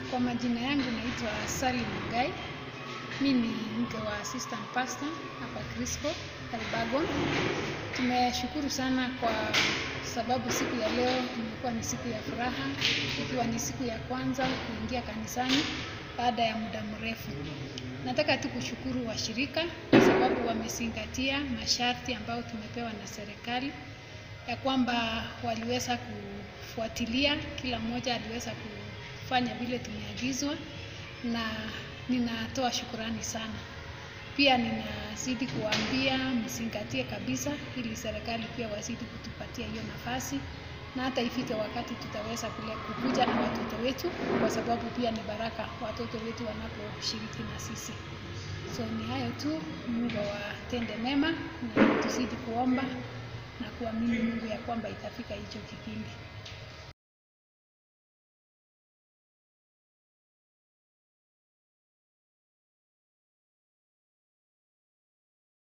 Kwa majina yangu naitwa Sally Mugai. Mi ni mke wa assistant pastor hapa Crisco Elbagon. Tumeshukuru sana kwa sababu siku ya leo imekuwa ni siku ya furaha, ikiwa ni siku ya kwanza kuingia kanisani baada ya muda mrefu. Nataka tu kushukuru washirika kwa sababu wamezingatia masharti ambayo tumepewa na serikali ya kwamba waliweza kufuatilia, kila mmoja aliweza kufanya vile tumeagizwa, na ninatoa shukurani sana. Pia ninazidi kuwaambia mzingatie kabisa, ili serikali pia wazidi kutupatia hiyo nafasi, na hata ifike wakati tutaweza kule kukuja na watoto wetu, kwa sababu pia ni baraka watoto wetu wanaposhiriki na sisi. So ni hayo tu, Mungu awatende mema na tuzidi kuomba na kuamini Mungu ya kwamba itafika hicho kipindi.